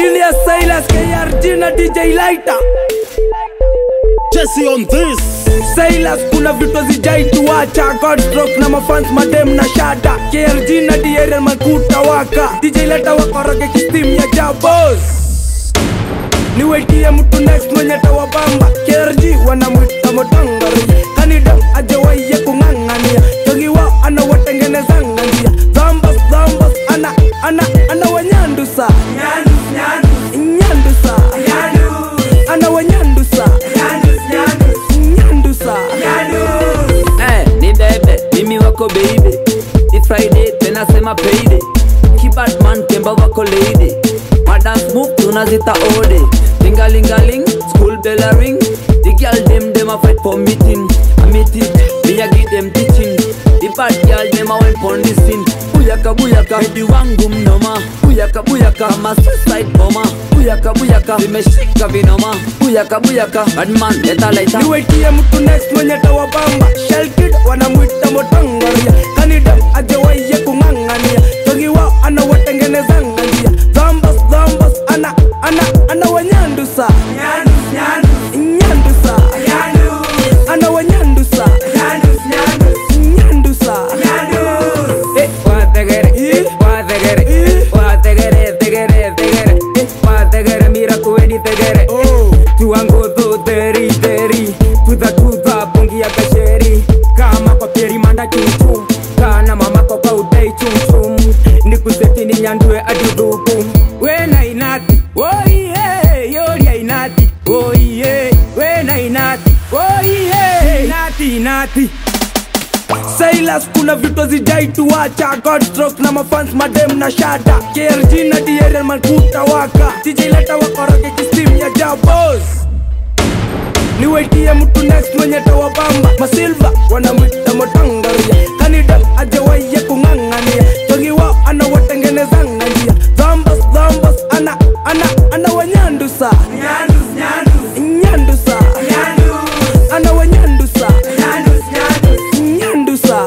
Julius Silas KRG na DJ Lighter Jesse on this Silas kuna vitu zijaituacha Godstroke na mafans madem na shada KRG na DRL makuta waka DJ Lighter wakoroge kistim ya jabos niwetie mtu next mwenye tawabamba KRG wanamwita motangari kanida ajawaiye kung'ang'ania togi wao anawatengenezanga njia dhambas dhambas ana ana ana wanyandusa nyandusa ana wanyandusa nyandusa Eh, ni bebe mimi wako baby ni friday tena sema payday kibadman kemba wako lady madance move tunazita ode lingalingaling school bell a ring the girl dem dem a fight for meeting a meeting me a give them teaching the bad girl dem a went pon the scene buyaka buyaka hedi wangu mnoma buyaka buyaka ma suicide bomber buyaka buyaka vimeshika vinoma buyaka buyaka badman leta laita niwetie mtu next mwenye tawabamba shelkid wanamwita motangaria kanida ajawaiye kung'ang'ania togi wao anawatengenezanga njia dhambas dhambas ana ana ana wanyandusa nyandusa ana wanyandusa nyandusa Eh, wategere, Eh. wategere, Eh. wategere, tegere, tegere, eh, wategere, mira kuweni tegere. Oh. tuangodho teri teri tuta tuta pongi ya kasheri kama kwa pieri manda chuchu kana mama kwa kwa udai chumchum nikuseti ni nyandue adudhuku wena inati oiye yoria inati oiye wena inati oiye inati inati Silas kuna vitu zijaituacha Godstroke na mafans madem na shada KRG na DRL makuta waka DJ leta wakoroge kistim ya jabos niwetie mtu next mwenye tawabamba masilva wanamwita motangaria kanida ajawaiye kung'ang'ania togi wao anawatengenezanga njia dhambas dhambas ana ana ana wanyandusa nyandusa ana wanyandusa nyandusa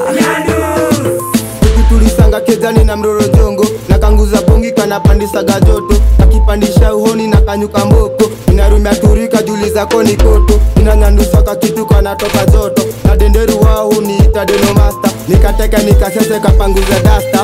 tulisanga kezani na mroro jongo na kanguza pongi kanapandisaga joto nakipandisha uhoni na kanyuka mboko inarumia turika juli zako ni koto inanyandusa kakitu kanatoka joto na denderu wao huniita denomasta nikateka nikasese kapanguza dasta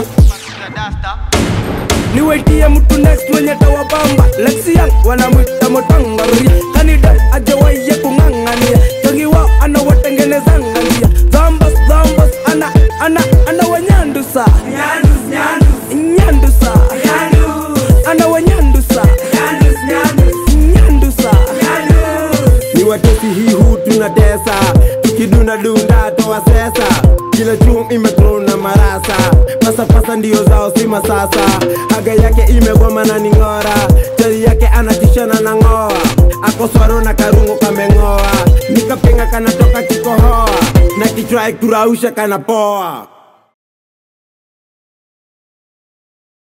niwetie mtu next mwenye tawabamba lexian wanamwita motangaria kanida ajawaiye kung'ang'ania togi wao anawatengenezanga njia dhambas dhambas ana ana ana wanyandusa nyandusa ana wanyandusa nyandusa ni watesi hii hu tunatesa tukidunda dunda toa sesa kila chum imetrona marasa pasapasa ndio zao si masasa haga yake imegoma na ning'ora chali yake anatishana na ng'oa akoswaro na karungo kameng'oa nikapenga kanatoka kikohoa na kichwa kurausha kanapoa